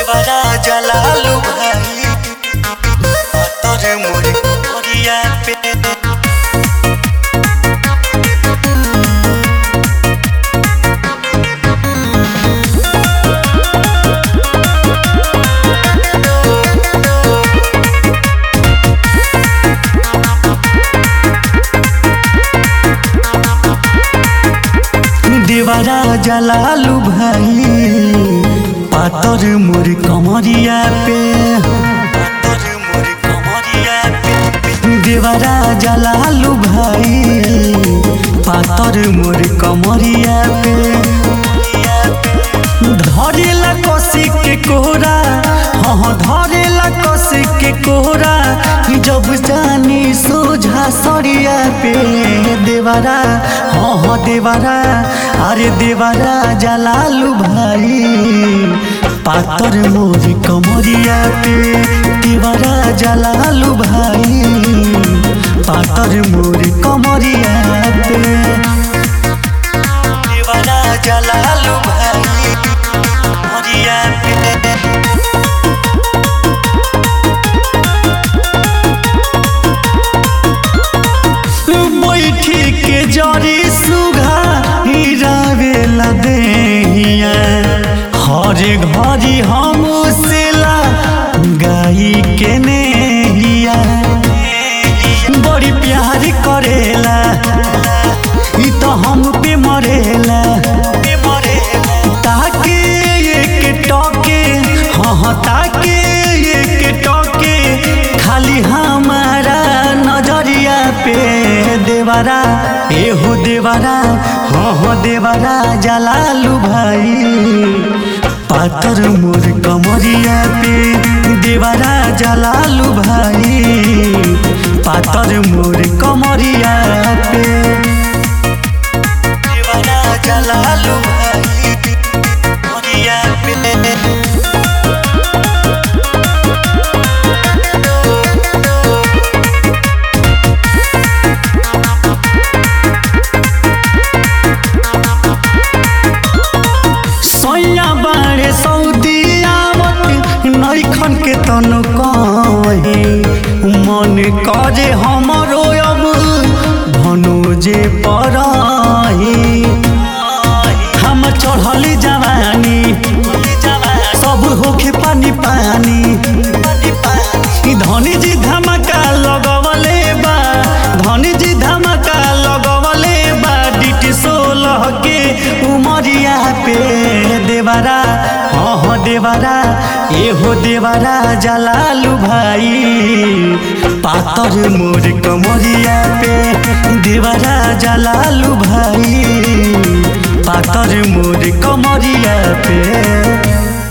देवरा जलालू भाई तोर मोर ओरिया पे देवरा जलालू भाई पातर मोर कमरिया पे पातर मोर कमरिया पे देवरा जलालू भाई पातर मोर कमरिया पे धरेला कसी के कोहरा हाँ धरेला कसी के कोहरा जब जानी सोझा सरिया पे देवरा हाँ हाँ देवरा अरे देवरा जलालू भाई पातर मोर कमरिया पे देवरा जलालू भाई पातर मोर कमरिया पे देवरा जलालू भाई कमरिया पे बैठी के जरी सुघा हिरावेला देहिया हर घड़ी हम सेला गाई के नेहिया बड़ी प्यार करेला ई तो हम पे मरेला ताके एक टके हाँ हाँ ताके एक टके खाली हमारा नजरिया पे देवरा एहो देवरा हाँ हाँ देवरा जलालू भाई पातर मोर कमरिया पे देवरा जलालू भाई पातर मोर कमरिया पे देवरा जलालू भाई कमरिया पे सैया बाड़े सऊदी आवत नैखन के तनु कहे मन करे हमरो अब भनोजे पराही हम चढ़ली जवानी सब होखे पानी पानी ई धनी जी धमाका लगवले बा धनी जी धमाका लगवले बा डिटी सोलह के उमरिया पे देवरा हाँ हाँ देवरा एहो देवरा जलालू भाई पातर मोर कमरिया पे देवरा जलालू भाई पातर मोर कमरिया पे